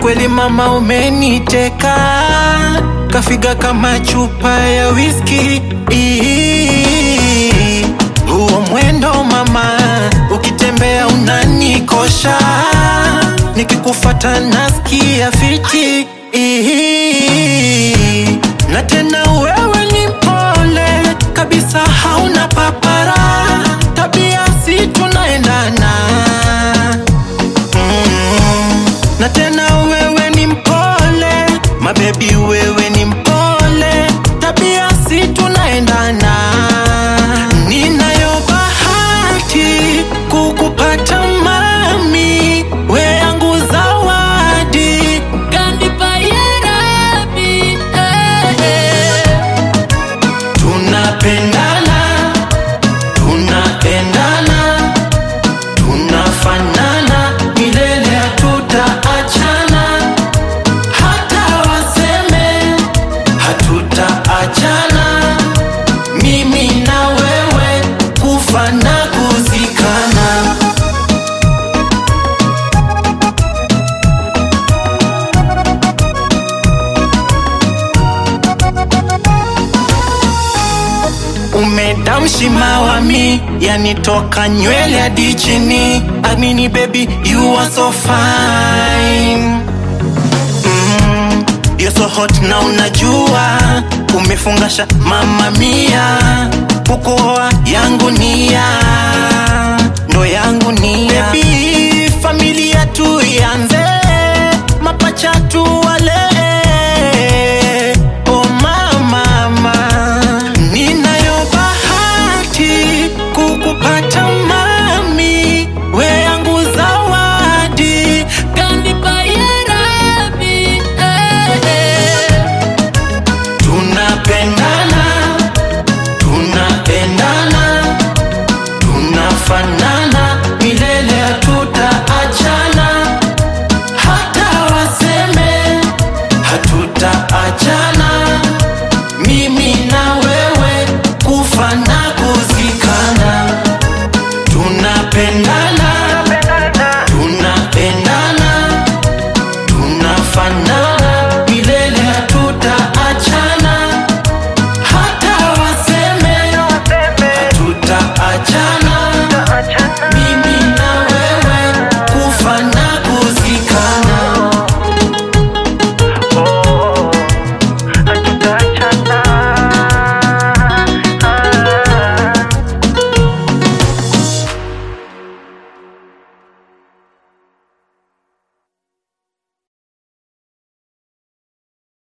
kweli mama umeniteka, kafiga kama chupa ya whisky. Huo mwendo mama, ukitembea unanikosha, nikikufata nasikia fiti. Na tena wewe ni mpole kabisa, hauna papara, tabia si tunaendana Mm. na tena wewe ni mpole mabebi, wewe ni mpole, tabia si tunaendana. Ninayo bahati kukupata mami, we yangu zawadi Kanipa ya Rabbi, eh, eh. tunapendana, tunapendana, tunafanana, milele hatutaachana, hata waseme hatutaachana, mimi na wewe kufa na kuzikana. Umedamshi mawami yanitoka nywele hadi chini. Amini baby you are so fine mm, you're so hot na unajua umefungasha mama mia uko